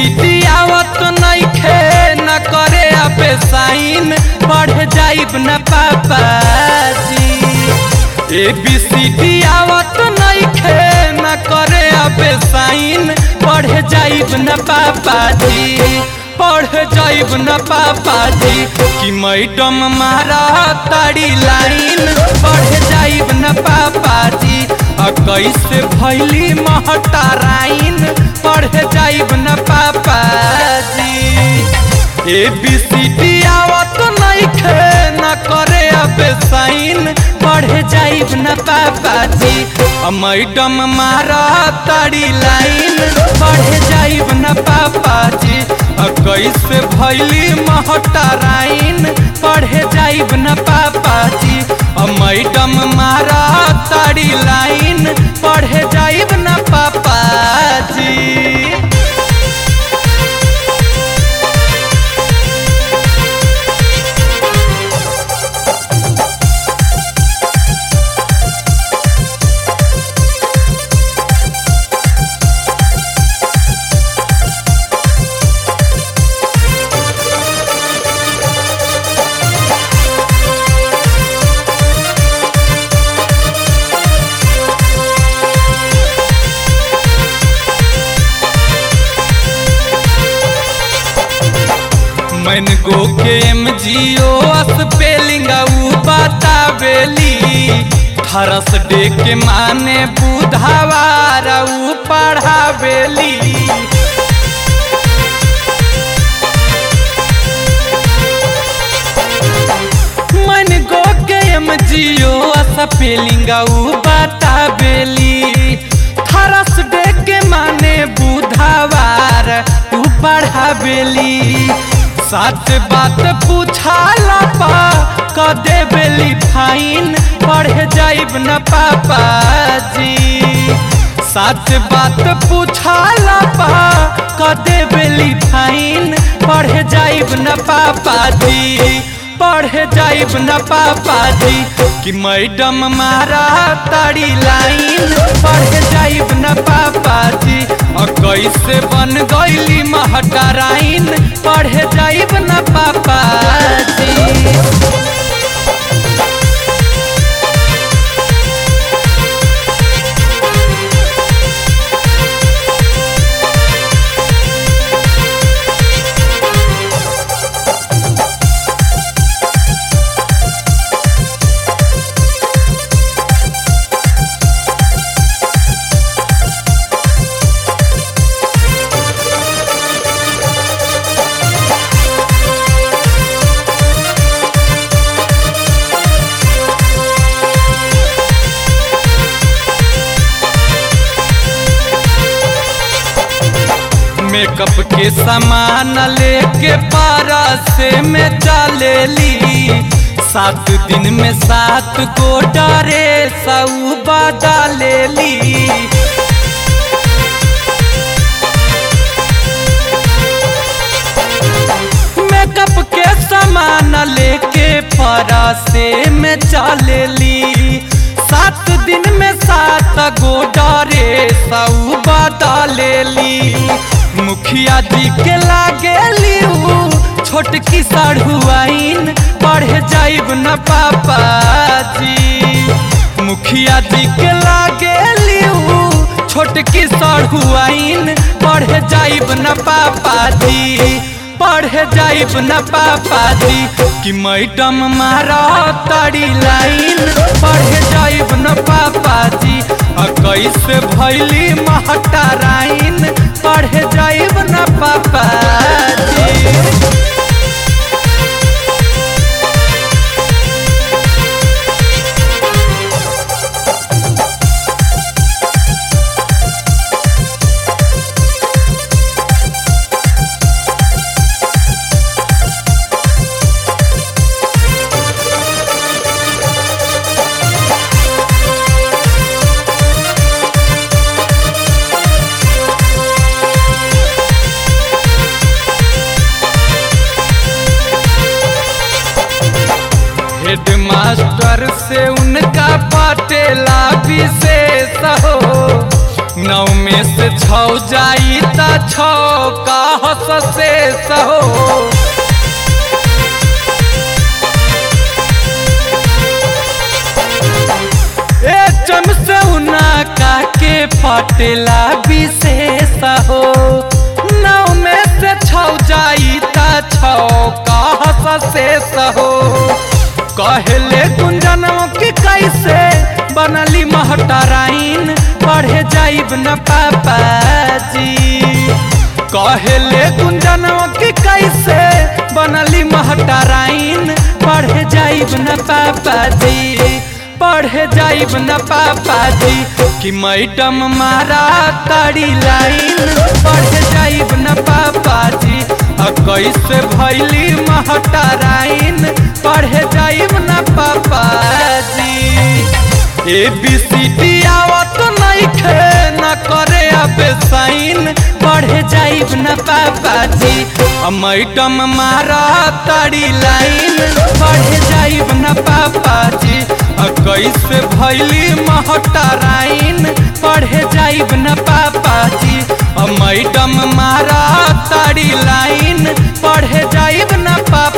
ABCD आवत नइखे न करे अबे साइन पढ़ जाइब न पापाजी एबीसीडी आवत नइखे न करे अबे साइन पढ़ जाइब न पापाजी पढ़ जाइब न पापाजी कि मैडम मारा ताड़ी लाइन पढ़ जाइब न पापाजी आ कैसे भैली महटाराइन पढ़ जाइब न पापाजी ए बी सी डी आवत नइखे न करे अबे साइन पढ़ जाइब न पापाजी आ मैडम मारा ताड़ी लाइन पढ़ जाइब न पापाजी आ कैसे भैली महटाराइन पढ़ जाइब न पापाजी आ मैडम मारा ताड़ी लाइन पढ़ जाइब न पापाजी मन गो के एम जी ओ स्पेलिंग ऊ बतावेली थरस डे के माने बुधवार ऊ पढ़ावेली मन गो के एम जी ओ स्पेलिंग ऊ बतावेली थरस डे के माने बुधवार ऊ पढ़ावेली सच बात पूछाला पा क देबेली फाइन पढ़ जाइब न पापाजी सच बात पूछाला पा क देबेली फाइन पढ़ जाइब न पापाजी पढ़ जाइब न पापाजी कि मैडम मारा ताड़ी लाइन पढ़ जाइब न पापाजी और कैसे बन गईली महटराइन पढ़ जाइब न पापाजी मेकअप के सामान लेके पारा से में चलेली सात दिन में सात को डरे सऊ बदलेली मेकअप के सामान लेके पारा से में चलेली सात दिन में सात गो डरे सऊ बदलेली मुखिया जी के लागेली ऊ छोटकी सढ़ुआइन पढ़ जाइब न पापाजी मुखिया जी के लागेली ऊ छोटकी सढ़ुआइन पढ़ जाइब न पापाजी पढ़ जाइब न पापाजी कि मैडम मारा ताड़ी लाइन पढ़ जाइब न पापाजी आ कैसे भैली महटाराइन पढ़ जाइब न पापाजी हेड मास्टर से उनका पटेला विशेष हो नौ में से छौ जाई त छौ का से सहो ए चम से उना काके फटेला विशेष हो नौ में से छौ जाई ता छौ कह से हो कहले गुंजनों की कैसे बनली महटराइन पढ़े जाइब न पापा जी कहले गुंजनों की कैसे बनली महटराइन पढ़े जाइब न पापा जी पढ़े जाइब न पापा जी कि मैडम मारा तारी लाइन पढ़े जाइब न पापा जी आ कैसे भैली महटराइन पढ़े जाइब न पापा जी ए बी सी डी आवत नइखे न करे अब साइन पढ़े जाइब न पापा जी आ मैडम मारा तारी लाइन पढ़े जाइब न पापा जी आ कैसे भैली महटराइन पढ़े जाइब न पापा जी आ मैडम मारा तारी लाइन पढ़े जाइब न पापा